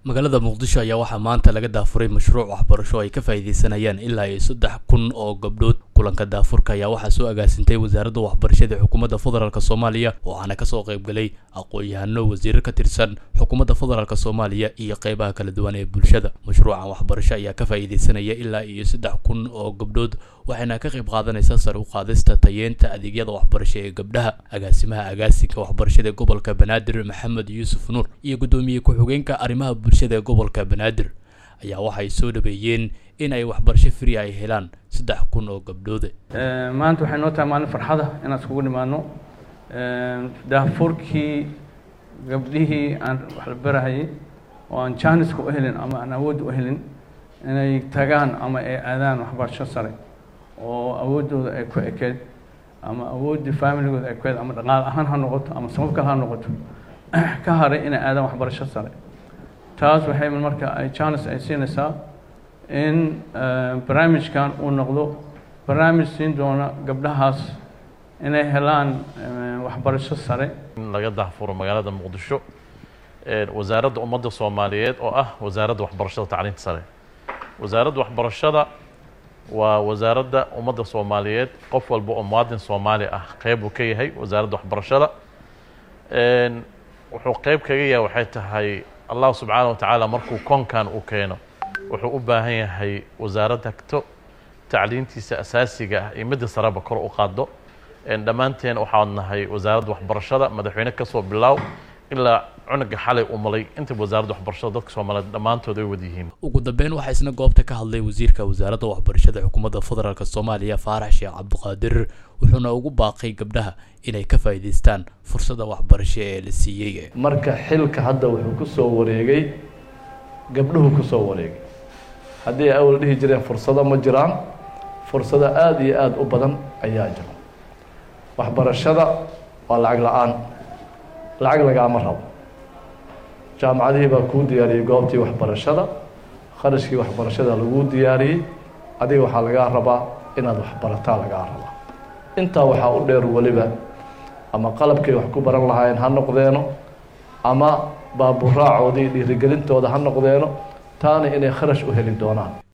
magaalada muqdisho ayaa waxaa maanta laga daafuray mashruuc waxbarasho ay ka faa'iideysanayaan ilaa iyo saddex kun oo gabdhood kulanka daafurka ayaa waxaa soo agaasintay wasaaradda waxbarashada xukuumadda federaalk soomaaliya waxaana kasoo qaybgalay aqoon-yahano wasiiro ka tirsan xukuumadda federaalk soomaaliya iyo qeybaha kala duwan ee bulshada mashruucan waxbarasho ayaa ka faa'iideysanaya ilaa iyo saddex kun oo gabdhood waxayna ka qayb qaadanaysaa sare u qaadista tayeenta adeegyada waxbarasho ee gabdhaha agaasimaha agaasinka waxbarashada ee gobolka banaadir maxamed yuusuf nuur iyo guddoomiye ku-xigeenka arrimaha bulshada ee gobolka banaadir ayaa waxay soo dhaweeyeen in ay waxbarasho fri ay helaan saddex kun oo gabdhoode maanta waxay noo tahay maalin farxada inaan iskugu nimaano daafurkii gabdhihii aan wax la barahayay oo aan jaaniska u helin ama aan awood u helin inay tagaan ama ay aadaan waxbarasho sare oo awooddooda ay ku ekeed ama awooddii familigooda ay ku eed ama dhaqaal ahaan ha noqoto ama sabab kale ha noqoto ka haray inay aadaan waxbarasho sare taas waxay marka ay jaanis ay siinaysaa in barnaamijkan uu noqdo barnaamij siin doona gabdhahaas inay helaan waxbarasho sare in laga daafuro magaalada muqdisho wasaaradda ummadda soomaaliyeed oo ah wasaaradda waxbarashada tacliinta sare wasaaradda waxbarashada waa wasaaradda ummadda soomaaliyeed qof walba oo muwaadin soomaali ah qeyb uu ka yahay wasaaradda waxbarashada wuxuu qeyb kaga yahay waxay tahay allah subxaana wa tacaala markuu koonkan uu keeno wuxuu u baahan yahay wasaarad hagto tacliintiisa asaasiga ah iyo midda sareba kor u qaado dhammaanteen waxaan nahay wasaaradda waxbarashada madaxweyne kasoo bilaaw ilaa cunuga xalay u malay inta wasaaradda waxbarashada dadka soomaaliyeed dhammaantood ay wada yihiin ugu dambeyn waxaa isna goobta ka hadlay wasiirka wasaaradda waxbarashada xukuumadda federaalk soomaaliya faarax sheekh cabdiqaadir wuxuuna ugu baaqay gabdhaha inay ka faa'iidaystaan fursadda waxbarasho ee la siiyey marka xilka hadda wuxuu ku soo wareegay gabdhuhu ku soo wareegay haddii ay awal dhihi jireen fursado ma jiraan fursado aada iyo aada u badan ayaa jira waxbarashada waa lacag la-aan lacag lagaama rabo jaamacadihii baa kuu diyaariyey goobtii waxbarashada kharashkii waxbarashada laguu diyaariyey adiga waxaa lagaa rabaa inaad waxbarataa lagaa rabaa intaa waxaa u dheer weliba ama qalabkay wax ku baran lahaayeen ha noqdeeno ama baaburaacoodii dhiirigelintooda ha noqdeeno taana inay kharash u heli doonaan